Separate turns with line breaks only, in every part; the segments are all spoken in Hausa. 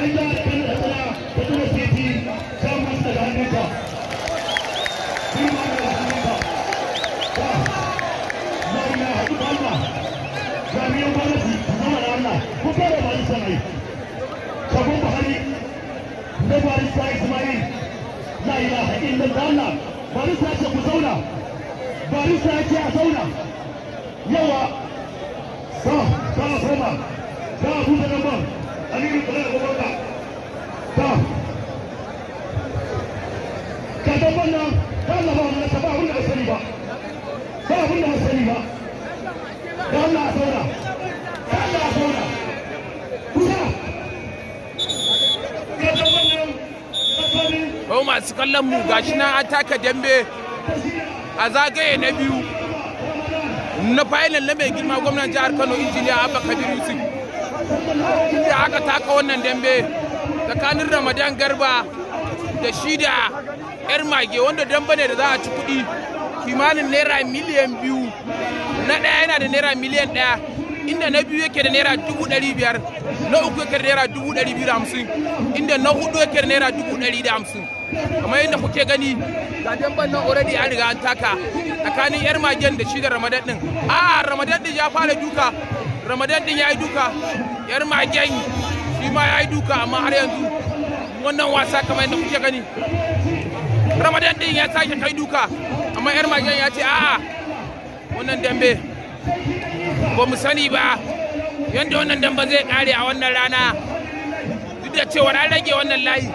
barista ce ku zauna barista ce a zauna yawa ba ba koma ba buɗe nan ba aliyu kula da gwamnati ba ka dan wannan ka Allah ba wannan ba abin da ba sani ba ba abin da ba sani ba da Allah a zauna da Allah a zauna kusa ka dan wannan tsakanin
Yau masu kallon mu gashi nan an taka dambe a zagaye na biyu na final na mai girma gwamnan jihar Kano injiniya Abba Kabir Yusuf. Da aka taka wannan dambe tsakanin Ramadan Garba da shi da yar mage wanda dambe ne da za a ci kuɗi kimanin naira miliyan biyu na ɗaya yana da naira miliyan ɗaya inda na biyu yake da naira dubu ɗari biyar na uku yake da naira dubu ɗari biyu da hamsin inda na hudu yake da naira dubu ɗari da hamsin kamar yadda kuke gani ga damban nan already an riga an taka tsakanin yar magen da shi da ramadan din a ramadan din ya fara duka ramadan din ya yi duka yar magen shi ma ya yi duka amma har yanzu wannan wasa kamar yadda kuke gani ramadan din ya sake kai duka amma yar magen ya ce a'a wannan dambe ba mu sani ba yadda wannan dambe zai kare a wannan rana duk da cewa an rage wannan layi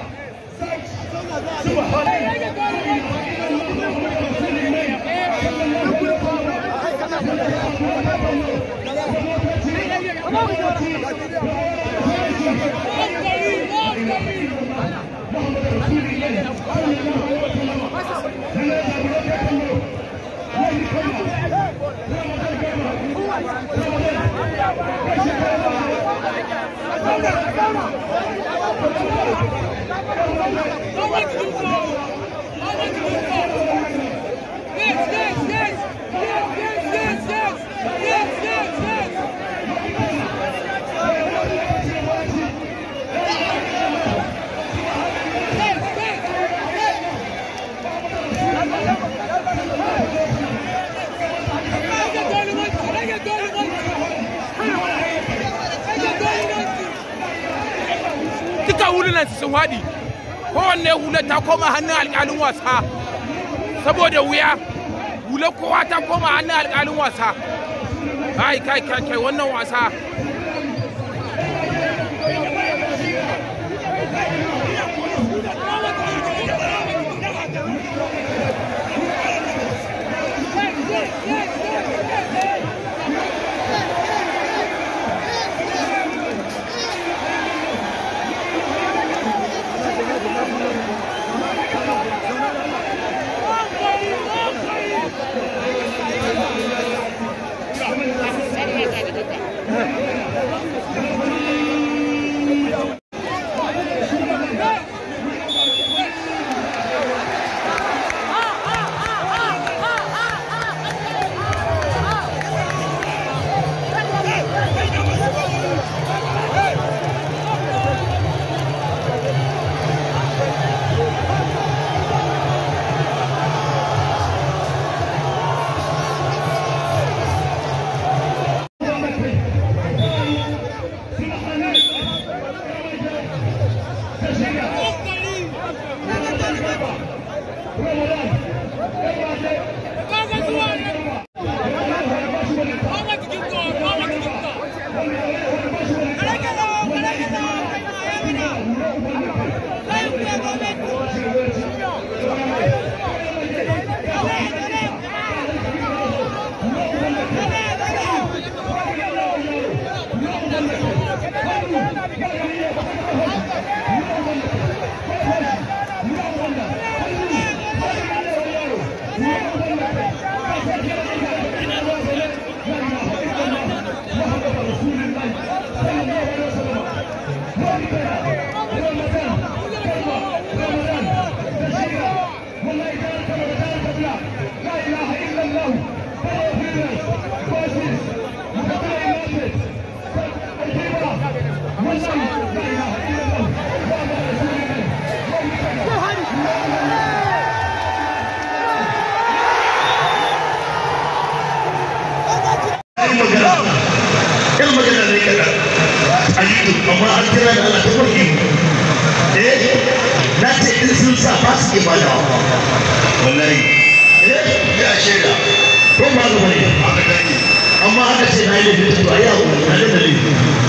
duka hulunan sun haɗi kowanne hula ta koma hannun alƙalin wasa saboda wuya hula kowa ta koma hannun alƙalin wasa kai kai kai kai wannan wasa
Thank you. kira da Allah ta kurki eh na ce in sun sa ba su ke bada wallahi eh ya shaida ko ba ga bane aka gani amma aka ce na yi laifin to ayi abu na da dalili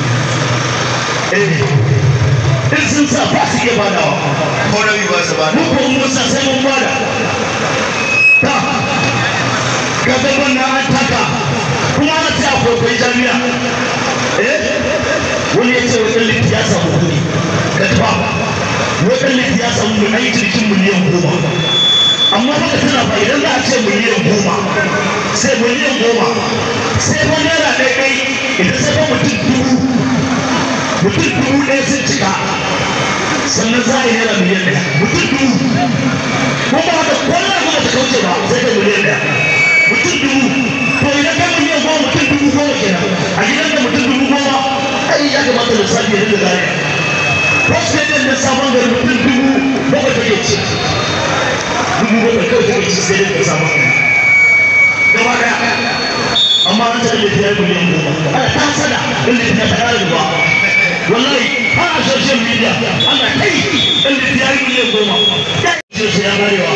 eh in sun sa ba su ke bada
ko rabi ba su ba
mu ko mun sa sai mun bada ta ga gaban na an taka kuma ana ce akwai kwai jami'a eh wani ya ce wajen litti ya samu kuɗi ka tafa wajen litti ya samu mai aiki cikin miliyan goma amma haka tana fa idan za a ce miliyan goma sai miliyan goma sai fa naira ɗaya ɗai idan sai fa mutum dubu mutum dubu ɗaya sun cika sannan za a yi naira miliyan ɗaya mutum dubu ko ba haka kwallon kuma ta kauce ba sai ka miliyan ɗaya mutum dubu to idan ka miliyan goma mutum dubu goma kenan a gidan da mutum dubu goma ai ya kamata lissafi ya dinga gane wasu ne da sabon gari mutum dubu bakwai take ci dubu bakwai kawai take ci sai da sabon gari gaba daya amma an taɓa da ya miliyan goma ana ta sada in da ta ƙara gaba wallahi har a social media ana kai in da ya miliyan goma ya ya garewa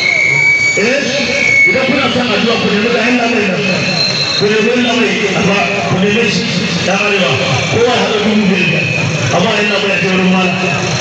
eh idan kuna son addu'a ku nemi ga Allah mai nan ku nemi Allah mai amma ku nemi shi da arewa kowa hada dubu biyar amma ina mai ta wurin mala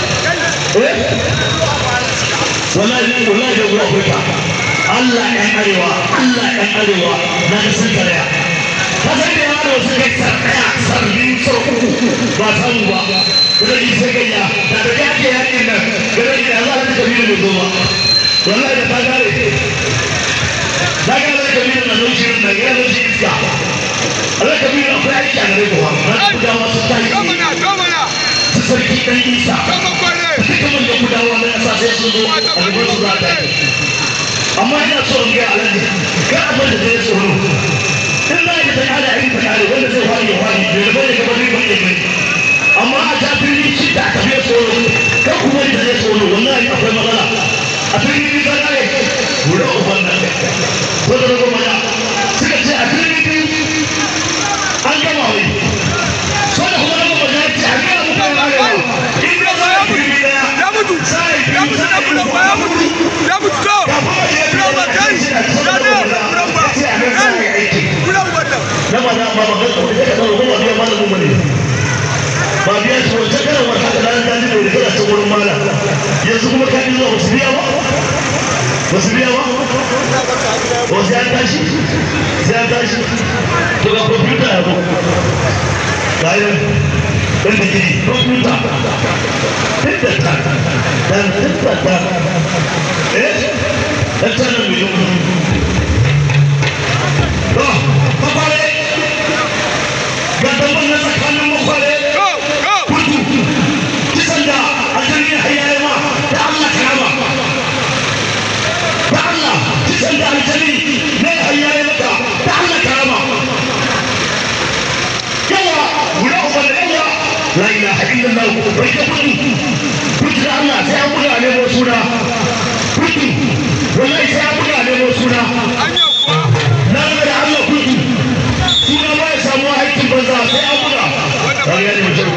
eh wallahi wallahi da gura kuka Allah ɗan arewa Allah ɗan arewa na da sun karaya ka san da yaro sun kai sarkaya sarbi sau uku ba samu ba da yi sai gayya da da yake yakin nan da da ya za ta tafi da zo ba wallahi da ta gare za ka zai kabiru na zuci na gina zuci iska Allah kabiru akwai aiki a gare kuwa na kudawa su ta yi su sarki ɗan isa duka man da kudawa na ƙasa sai sun zo a gaban su za ta yi amma ina so in ga alaji ga abin da zai tsoro in za ka ta ala aiki ta kare wanda zai wani ya wani da da bane kamar riba ne mai amma a ta fili shi da aka fiye tsoro kan kuma da zai tsoro wallahi akwai matsala a fili ta kare wuri uban nan ko da rago mana suka ce a fili biyu an gama wai so da kuma rago mana ce a gina muku ya kare wa in da za a fili daya
ya mutu
sai
ya mutu na bulan ba ya mutu ya mutu to bulan ba kai ya ne bulan ba kai bulan ba da
na ba na ba ba ga ko da ka ko biya malamin mu ne ba biya shi wata kana wata da nan da ne da kana ta wurin mala yanzu kuma ka yi zuwa wasu biya ba wasu biya ba wasu ya tashi sai ya tashi to ga kwamfuta ya zo bayan ɗan da gini kwamfuta tinta ta dan tinta ta eh dan tsanan miliyan to makwale ga dabban na tsakanin makwale
go go
kudu kisan da aljani hayyaye ma da Allah karama da Allah kisan da aljani ne hayyaye maka da Allah karama yawa guda uban da yawa la ilaha illallah bai ka kudu kudu da Allah sai an buga nemo suna kudu wallahi sai an buga nemo suna
an